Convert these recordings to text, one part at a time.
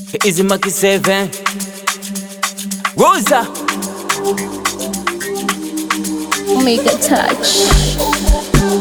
Easy Maki 7 Rosa Omega Touch.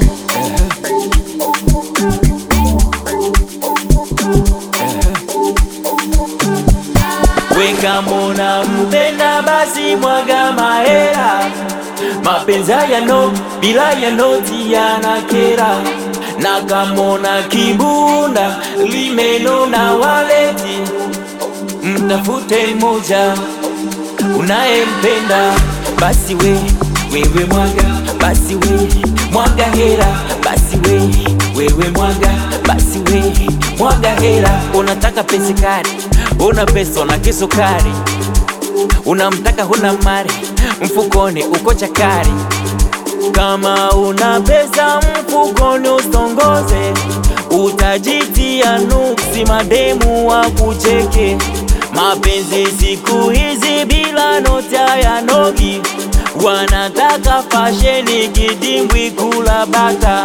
Weka mona mpenda basi mwaga mahera Mapenzi yano bila ya noti yanakera na kamona kibunda limenona waleti mtafute moja unayempenda basi we wewe mwaga basi we mwaga hera basi we wewe mwaga basi we mwaga hera unataka pesa kari una pesa na kisukari unamtaka huna mari mfukoni uko chakari kama una pesa mfukoni usongoze utajitia nuksi mademu wa kucheke mapenzi siku hizi bila nota ya nogi wanataka fasheni kidimbwi kula bata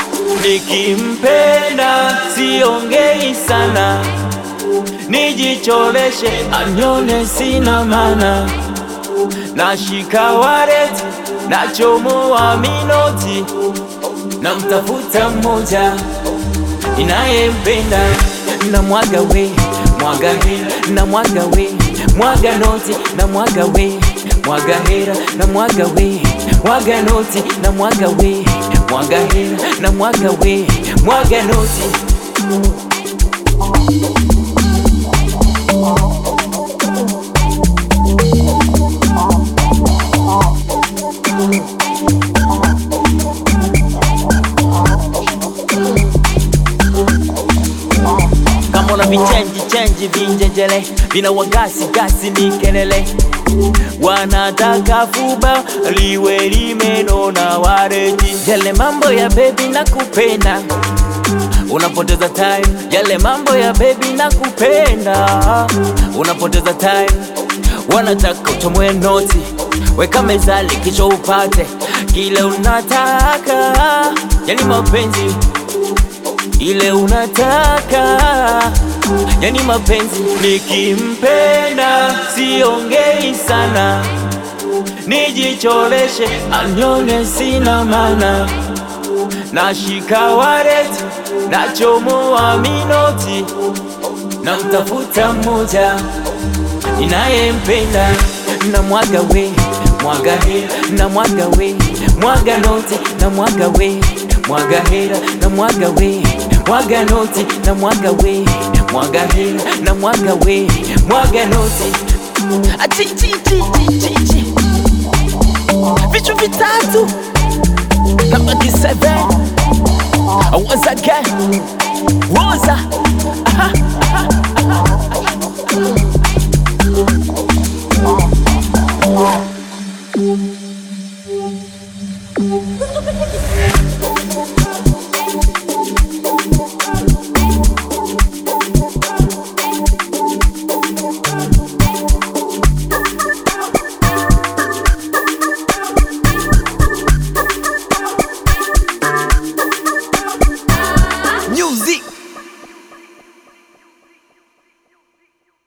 nikimpenda siongei sana nijicholeshe anyone sina mana nashika wareti nachomoa minoti na mtafuta mmoja inayempenda na mwaga we mwaga hera na mwaga we mwaga noti na mwaga we mwaga hera na mwaga we mwaga noti na mwaga we mwaga hera na mwaga we mwaga noti kama una vichenji chenji vinjenjele vina wagasi gasi ni kelele wanataka fuba liwe limenona wareti yale mambo ya bebi na kupenda unapoteza time yale mambo ya bebi na kupenda unapoteza time wanataka uchomoe noti weka mezali kicho upate kile unataka yani mapenzi ile unataka yani mapenzi nikimpenda siongei sana nijicholeshe anyone sina mana nashika wareti nachomoa minoti na mtafuta mmoja ninayempenda na mwaga we mwaga hera na mwaga we mwaga noti na mwaga we mwaga hera na mwaga we mwaga noti na mwaga we mwaga hera na mwaga we mwaga noti Achi, chi, chi, chi, chi, chi. vitu vitatu na Maki 7 once again Rosa aha, aha, aha.